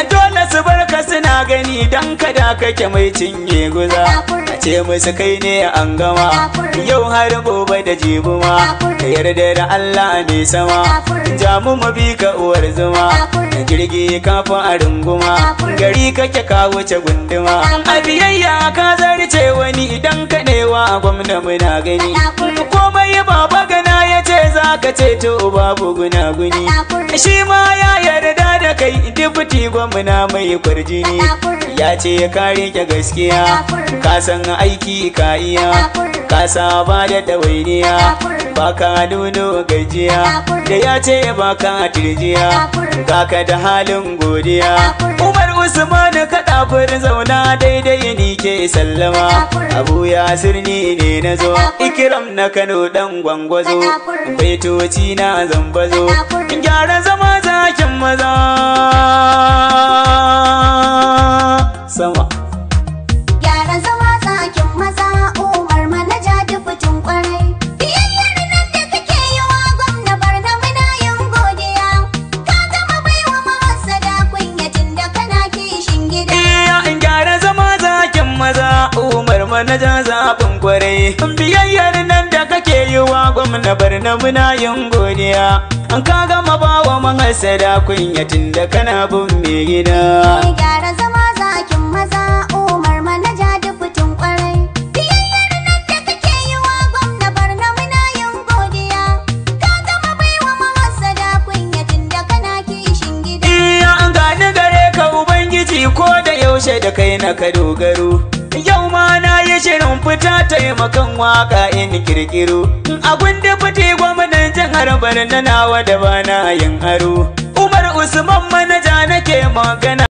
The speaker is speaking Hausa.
dole su barka suna gani dan kada kake mai cinye guza a ce musu kai ne an gama yau har gobe da jibuma ka yarda da Allah ne sama ja mu mu bi ka uwar zuma jirgi kafin a runguma gari kake ka wuce gunduma a biyayya ka zarce wani idan ka newa gwamna muna gani komai baba gana ya ce za ka ce to babu gunaguni shi ma ya yarda da kai dubti gwamna mai kwarjini ya ce ka rike gaskiya ka san aiki ka iya ka saba da ɗawainiya ba ka nuno gajiya da ya ce ba ka turjiya ka da halin godiya umar usman ka ɗafir zauna daidai ni ke sallama abu ya sirni ne na zo ikiram na kano dan gwangwazo baitoci na zambazo gyara zama zakin maza sama Gyara zama zakin maza umar manaja dubutin kwarai. Biyayyar nan da kake yi wa gwamna barna muna yin godiya. Ka gama baiwa mahassada kunyatin da kana kishin gida. iya in gyara zama zakin maza umar manaja zaɓin kwarai biyayyar nan da kake yi wa gwamna barna muna yin godiya an ka gama bawa mahasada kunyatin da kana bin mai gida Gyara zama zakin maza umar manaja dubutin kwarai. Biyayyar nan da kake yi wa gwamna barna muna yin godiya. Ka gama baiwa mahassada kunyatin da kana kishin gida. Iya an gani gare ka Ubangiji ko da yaushe da kai na ka dogaro. Yau ma na yi shirin fita taimakon waka in kirkiro. A gundi fiti gwamnan jihar Barna nawa da bana yin aro. Umar Usman manaja nake magana.